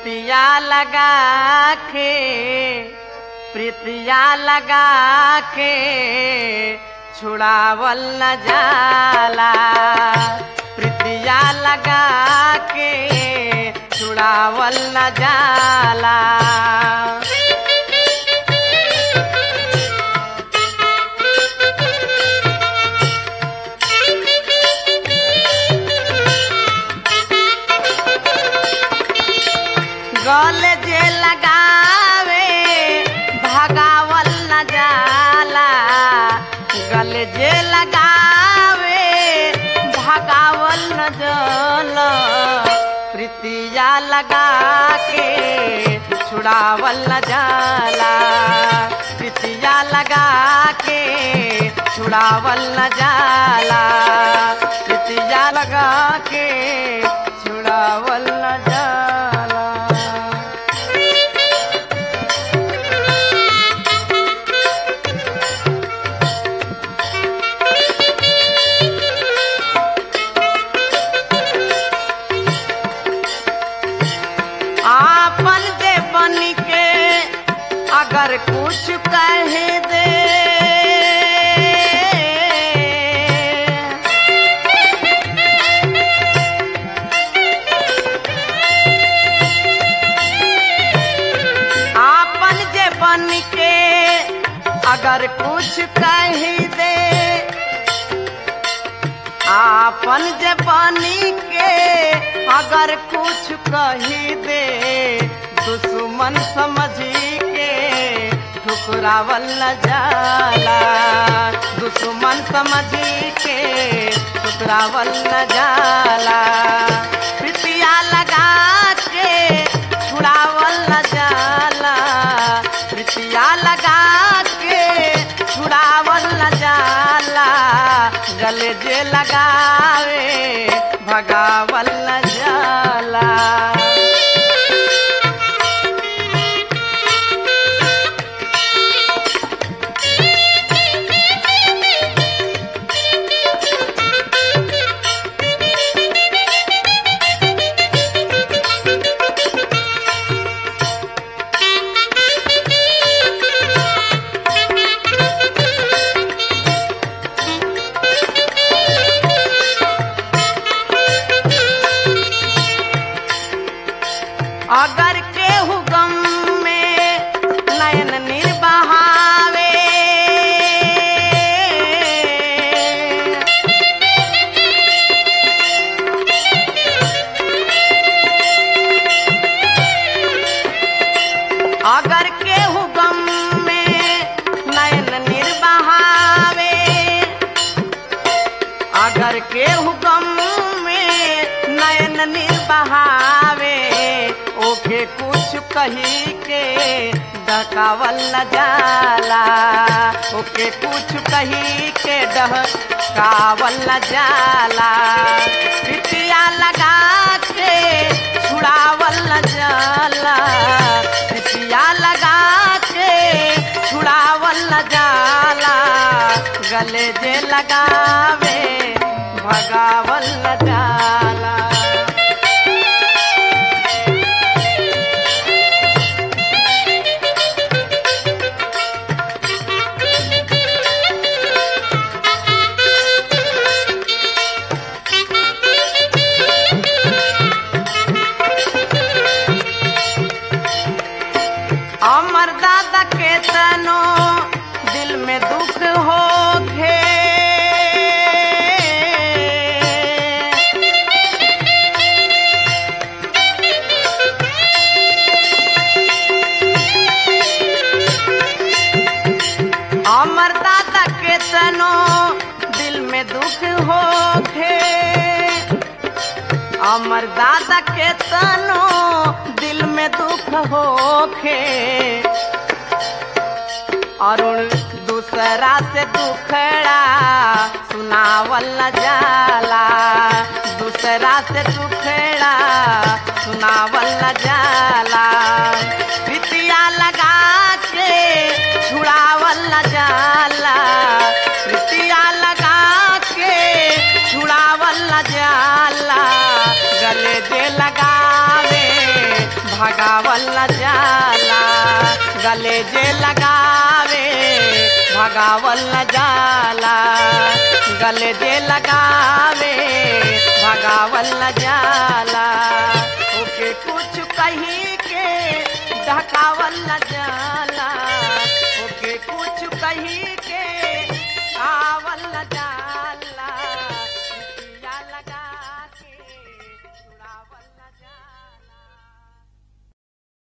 प्रीतिया लगा के प्रीतिया लगा के छुड़ावल न जाला प्रीतिया लगा के छुड़ावल न जाला गल जे लगावे भगावल न जाला गल जे लगावे भगावल न जाला प्रीतिया लगा के छुड़ावल न जाला प्रीतिया लगा के छुड़ावल न जाला प्रीतिया लगा के छुड़ावल न जाला आपन जे बन के अगर कुछ कह दे आपन जे बन के अगर कुछ कह दे आपन जे बनी के अगर कुछ कही दे दुश्मन समझी के ठुकरावल न जाला दुश्मन समझी के ठुकरावल न जाला प्रीतिया लगा के छुड़ावल न जाला प्रीतिया लगा के छुड़ावल न जाला गले जे लगावे भगावल न जाला अगर केहू गम में नयन निर्बहावे अगर केहू गम में नयन निर्बहावे अगर केहू गम में नयन निर्बहावे ओके कुछ कही के डकावल न जाला ओके कुछ कही के डहकावल न जाला पिटिया लगा के छुड़ावल न जाला पिटिया लगा के छुड़ावल न जाला गले जे लगावे भगावल न जाला अमर दादा के तनो दिल में दुख हो खे अमर दादा के तनो दिल में दुख हो खे अमर दादा के तनो दिल में दुख होखे अरुण दूसरा से दुखड़ा सुनावल न जाला दूसरा से दुखड़ा सुनावल न जाला प्रीतिया लगा के छुड़ावल न जाला प्रीतिया लगा के छुड़ावल न जाला गले जे लगावे भगा भगावल न जाला गले जे लगावे भगावल न जाला गले जे लगावे भगावल न जाला ओके कुछ कही के ढकावल न जाला